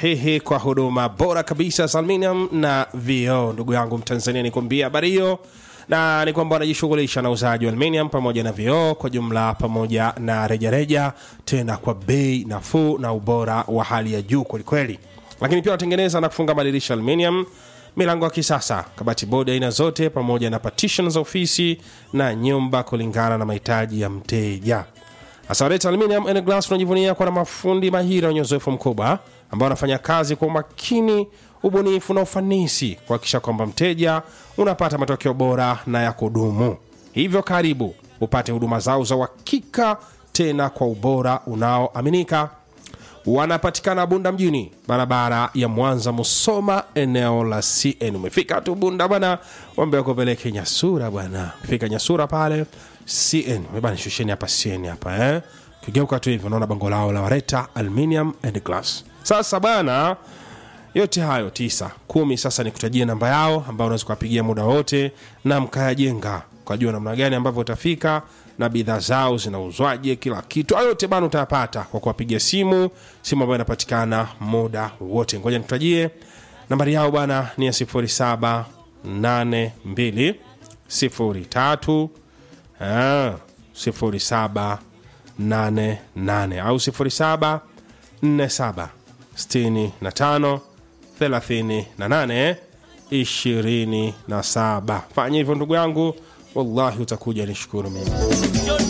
hehe kwa huduma bora kabisa za aluminium na vioo. Ndugu yangu Mtanzania, nikwambia habari hiyo na ni kwamba wanajishughulisha na uuzaji wa aluminium pamoja na vioo kwa jumla pamoja na rejareja, tena kwa bei nafuu na ubora wa hali ya juu kwelikweli. Lakini pia wanatengeneza na kufunga madirisha aluminium, milango ya kisasa, kabati bodi aina zote, pamoja na partition za ofisi na nyumba kulingana na mahitaji ya mteja. Asawaleta Aluminium and Glass tunajivunia kuwa na mafundi mahiri wenye uzoefu mkubwa ambao wanafanya kazi kwa umakini, ubunifu na ufanisi kuhakikisha kwamba mteja unapata matokeo bora na ya kudumu. Hivyo karibu upate huduma zao za uhakika tena kwa ubora unaoaminika. Wanapatikana Bunda mjini, barabara ya Mwanza Musoma, eneo la CN. Umefika tu Bunda bwana, wambe wakupeleke Nyasura bwana. Fika Nyasura pale CN, bana, shusheni hapa CN hapa eh, kigeuka tu hivi unaona bango lao la Wareta Aluminium and Glass. Sasa bana, yote hayo tisa kumi, sasa nikutajie namba yao ambayo unaweza kuwapigia muda wote na mkayajenga ukajua namna gani ambavyo utafika na bidhaa zao zinauzwaje, kila kitu hayo yote bana utayapata kwa kuwapigia simu, simu ambayo inapatikana muda wote. Ngoja nikutajie nambari yao bana, ni ya 0782 03 ah, 0788 au 0747 65 38 27. Fanya hivyo ndugu yangu, wallahi utakuja nishukuru mimi.